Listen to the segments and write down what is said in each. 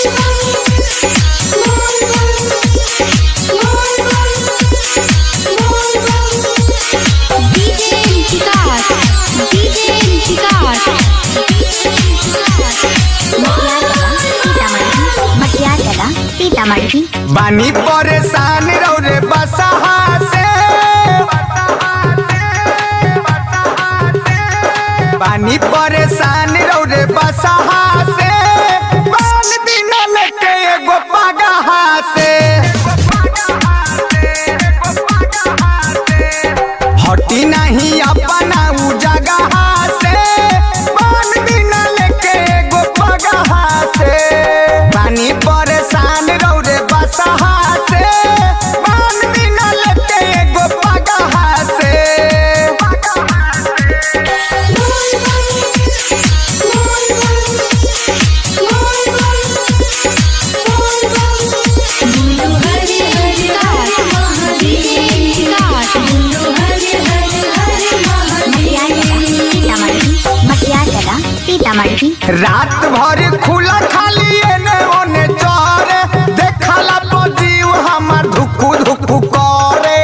DJ Vikas, DJ Vikas, Matiagala Sitamarhi बानी परेशान रहो रे बसहा से बानी परेशान रहो रे बसहा से बाल दिन लेके एगो पगहा से हटी नहीं अपना उ जगह से बाल दिन लेके एगो पगहा से बानी परेशान रहो रे बसहा से बाल दिन लेके एगो पगहा से मटियागला सीतामढ़ी रात भर खुला खाली एने ओने चरे देखला तो जीव हमार धुकु धुकु करे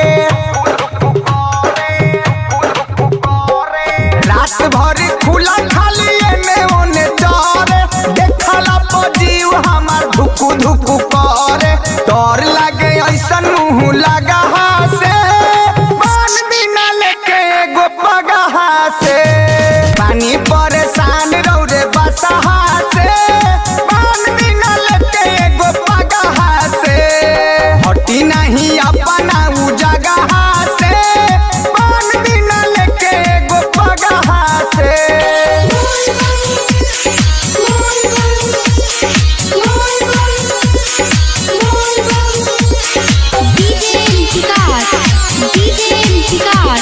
रात भर खुला खाली एने ओने चरे देखला तो जीव हमार धुकु धुकु करे डर लागे ऐसन मुंह लगा से बान बिना लेके एगो पगहा से पानी परेशान रहो रे बसहा से बान बिना लेके एगो पगहा से हटी नहीं अपना उ जगह से बान बिना लेके एगो पगहा से DJ Vikas, DJ Vikas,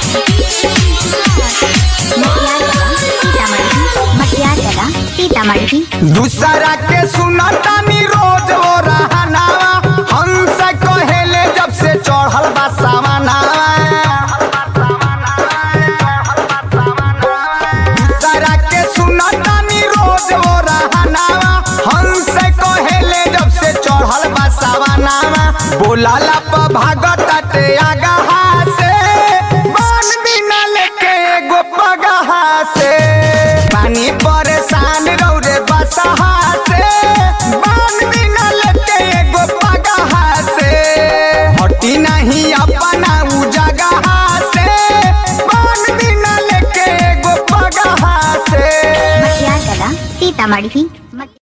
Matiagala Sitamarhi दूसरा के सुनतानी रोज वो रहनावा हमसे कहेले जब से चढ़ल बा सावनावा दूसरा के सुनतानी रोज वो रहनावा हमसे कहेले जब से चढ़ल बा सावनावा बोलाला प भागताटे आगहा से बान बिना लेके एगो पगहा से पानी परेशान रहो रे बसहा से बान बिना लेके एगो पगहा से हटी नहीं अपना उ जगह से बान बिना लेके एगो पगहा से मटियागला सीतामढ़ी